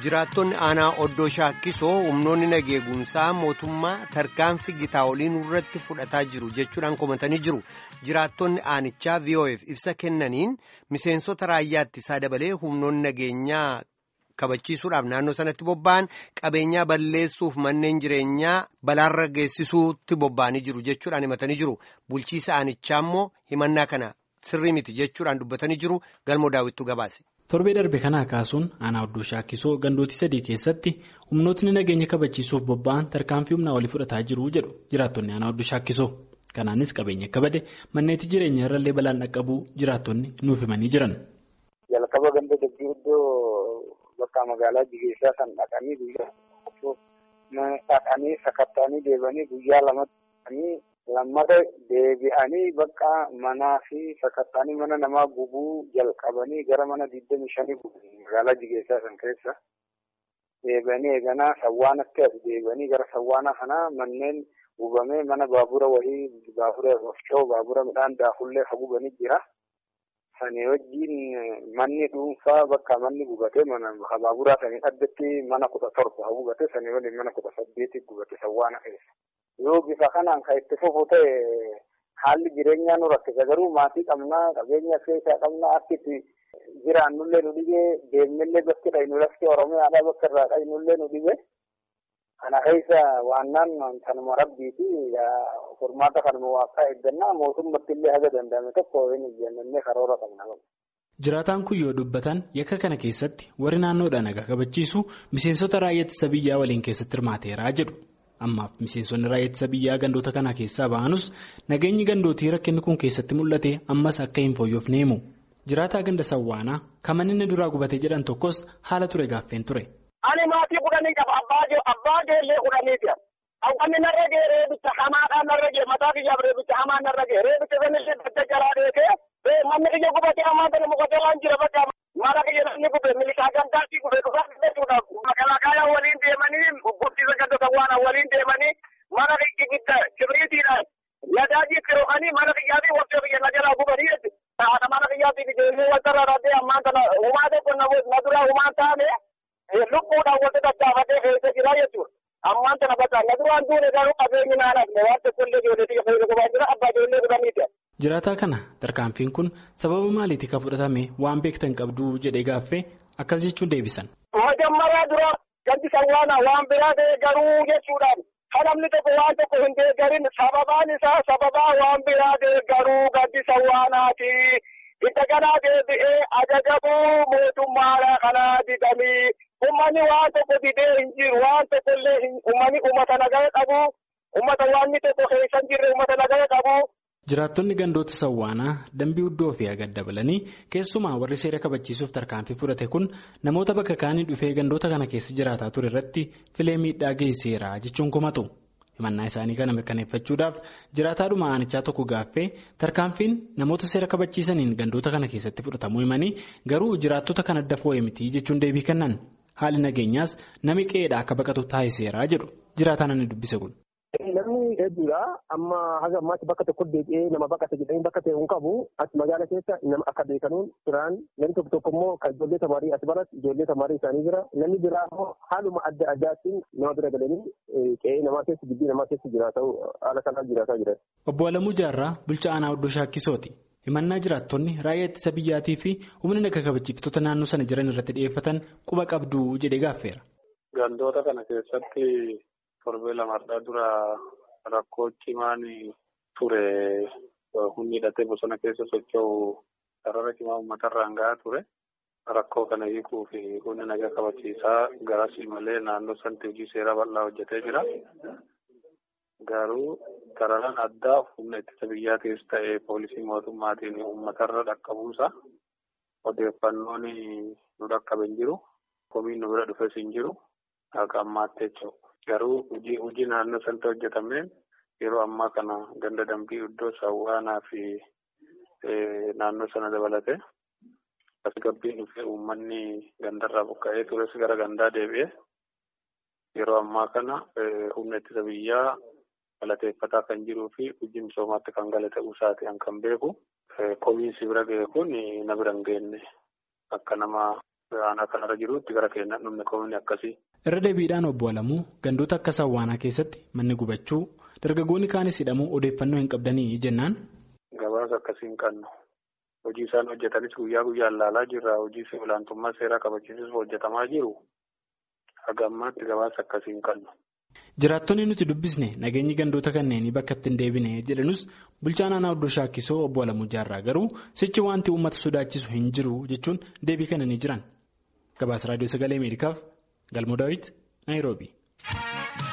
Jiraattonni aanaa oddoo shaakkisoo humnoonni nageegumsaa mootummaa tarkaanfii gitaa oliin irratti fudhataa jiru jechuudhaan komatanii jiru. Jiraattonni aanichaa VOF ibsa kennaniin miseensota raayyaa ittisaa dabalee humnoonni nageenyaa kabachiisuudhaaf naannoo sanatti bobba'an qabeenyaa balleessuuf manneen jireenyaa balaarra geessisuutti bobba'anii jiru jechuudhaan himatanii jiru. Bulchiisa aanichaa immoo himannaa kana sirrii miti jechuudhaan dubbatanii jiru. Galmoo daawwittuu gabaase. torbee darbe kanaa kaasuun aanaa oddoo shaakkisoo gandootii sadii keessatti humnootni nageenya kabachiisuuf bobba'an tarkaanfii humnaa olii fudhataa jiru jedhu jiraattonni aanaa oddoo shaakkisoo kanaanis qabeenya akka bade manneetii jireenya irrallee balaan dhaqqabuu jiraattonni nuuf himanii jiran. jalqaba ganda dabbii iddoo bakka magaalaa jigeessaa san dhaqanii guyyaa dhaqanii sakatta'anii deebanii guyyaa lamatti lammata deebi'anii bakka manaa fi sakatta'anii mana namaa gubuu jalqabanii gara mana digdami shanii gubanii magaalaa jigeessaa san keessa deebi'anii eeganaa sawwaanatti as deebi'anii gara sawwaana kanaa manneen gubamee mana baabura wahii baabura wafcoo baabura midhaan daafullee hagubanii jira. Sanii wajjin manni dhuunfaa bakka manni gubate mana baaburaa sanii addatti mana kudha torba hagubate sanii waliin mana kudha saddeeti gubate sawwaana keessa. yoo bifa kanaan kan itti fufu ta'e haalli jireenyaa nu rakkisa garuu maatii qabnaa qabeenya keessaa qabnaa akkitti jiraannullee nu dhibee deemnillee bakki dhaynu lafti oromiyaadhaa bakka irraa dhaynullee nu dhibee kana keessa waannaan kanuma rabbiiti furmaata kanuma waaqaa eeggannaa mootummatti illee haga danda'ame tokko hin ijjannee karoora qabna. Jiraataan kun yoo dubbatan yakka kana keessatti warri naannoodhaan nagaa kabachiisu miseensota raayyaa ittisa biyyaa waliin keessatti hirmaateeraa jedhu. ammaaf miseensonni raayyaa ittisa biyyaa gandoota kana keessaa ba'anus nageenyi gandootii rakkinni kun keessatti mul'ate ammas akka hin fooyyofne himu jiraataa ganda sawwaanaa kan inni duraa gubatee jedhan tokkos haala ture gaaffeen ture. ani maatii kudhanii qaba abbaa ijoollee kudhaniiti hawwanni narra ga'e reebicha hamaadhaan narra ga'e mataa kiyyaaf reebicha hamaan narra ga'e reebicha sanillee dadda jalaa dheekee manni kiyya gubatee hamaa sana muka jalaan jira bakka mana kiyya namni gube milishaa gandaatii gube dhufaa jechuudhaaf makalaakaa waliin deemanii guddisa ganda sawwaanaa waliin deemanii mana gidda kibriitiidhaan nadaajii kiro'anii mana kiyyaatii waqtii biyya na jalaa gubanii jechuudha. Haadha mana kiyyaatii ijoollee wal irra raddee ammaan kana humaa tokko na duraa humaan taane lubbuudhaan wal daddaafatee fe'isee jira jechuudha. Ammaan kana bakka na duraan duune garuu qabeenyi naanaaf waan tokko illee ijoollee xiyya fayyadu gubaa jira abbaa ijoollee kudhaniiti. Jiraataa kana tarkaanfiin kun sababa maaliitii kan fudhatame waan beektan qabdu jedhee gaaffee akkas jechuun deebisan. Majammaraa dura gandi sawwaanaa waan biraa ta'e garuu jechuudhaan kan namni tokko waan tokko hin deeggarin sababaan isaa sababaa waan biraa ta'e garuu gandi sawwaanaati. Itti kanaa deebi'ee ajajamuu mootummaa kanaa didanii uummanni waan tokko didee hin jiru waan tokko illee uummanni uummata nagaya qabu uummata waan tokko keessa hin jirre uummata nagaya qabu. Jiraattonni gandoota sawwaanaa dambii iddoo fi agad dabalanii keessumaa warri seera kabachiisuuf tarkaanfii fudhate kun namoota bakka kaanii dhufee gandoota kana keessa jiraataa ture irratti filee miidhaa geessiseera jechuun komatu. Himannaa isaanii kana mirkaneeffachuudhaaf jiraataadhuma aanichaa tokko gaaffee tarkaanfiin namoota seera kabachiisaniin gandoota kana keessatti fudhatamuu himanii garuu jiraattota kan adda foo'e miti jechuun deebii kennan haalli nageenyaas nami qe'eedha akka baqatu taasiseera jedhu jiraataan inni dubbise kun. Namni hedduudha. Amma haga ammaatti bakka tokko deebi'ee nama baqate jedhanii bakka ta'e hin qabu. As magaala keessa nama akka beekanuun turaan namni tokko tokko immoo kan ijoollee tamaarii as baratti ijoollee tamaarii isaanii jira. Namni biraa immoo haaluma adda addaatiin nama bira galanii qe'ee namaa keessa gibbii namaa keessa jiraatu haala kanaan jiraataa jiran. Obbo Alamuu Jaarraa bulchaa aanaa oddoo shaakkisooti. Himannaa jiraattonni raayyaa ittisa biyyaatii fi humna naga kabachiiftota naannoo sana jiran irratti dhiyeeffatan quba qabdu jedhee gaaffeera. Gandoota kana keessatti. torbee lamarraa dura rakkoo cimaan ture humni hidhatee bosona keessa socho'u sarara cimaa uummatarraan gahaa ture. Rakkoo kana hiikuu fi humni nagaa kabachiisaa garasii malee naannoo sanatti hojii seeraa bal'aa hojjetee jira. Garuu sararaan addaa humna ittisa biyyaatiis ta'ee poolisii mootummaatiin uummatarra dhaqqabuusa odeeffannoon nu dhaqqabe hin jiru. Komiin nu bira dhufes hin jiru. Akka ammaatti jechuudha. Garuu hojii naannoo sanatti hojjetameen yeroo ammaa kana ganda dambii iddoo sawwaanaa fi naannoo sana dabalate tasgabbiin dhufee uummanni gandarraa buqqa'ee tures gara gandaa deebi'ee yeroo ammaa kana humna ittisa biyyaa galateeffataa kan jiruu fi hojii misoomaatti kan gala ta'uu isaati kan beeku. Komiinsi bira ga'e kun na bira hin geenye akka nama aanaa kanarra jirutti gara keenyaan dhumne koomini akkasii. Irra deebiidhaan obbo Alamuu gandoota akka Sawwaanaa keessatti manni gubachuu dargaggoonni kaanis hidhamuu odeeffannoo hin qabdanii jennaan. Gabaasa akkasii hin qabnu. Hojii isaan hojjetanis guyyaa guyyaan laalaa jirra. Hojii olaantummaa seeraa kabachiisuuf hojjetamaa jiru. Haga ammaatti gabaasa akkasii hin qabnu. Jiraattonni nuti dubbisne nageenyi gandoota kanneenii bakka itti hin deebine jedhanus bulchaan aanaa Oddoo Shaakkisoo obbo Alamuu Jaarraa garuu sichi wanti uummata sodaachisu hin jiru jechuun deebii kennanii jiran. Gabaasa Raadiyoo Sagalee Ameerikaaf Galmoo Daawit Naayiroobii.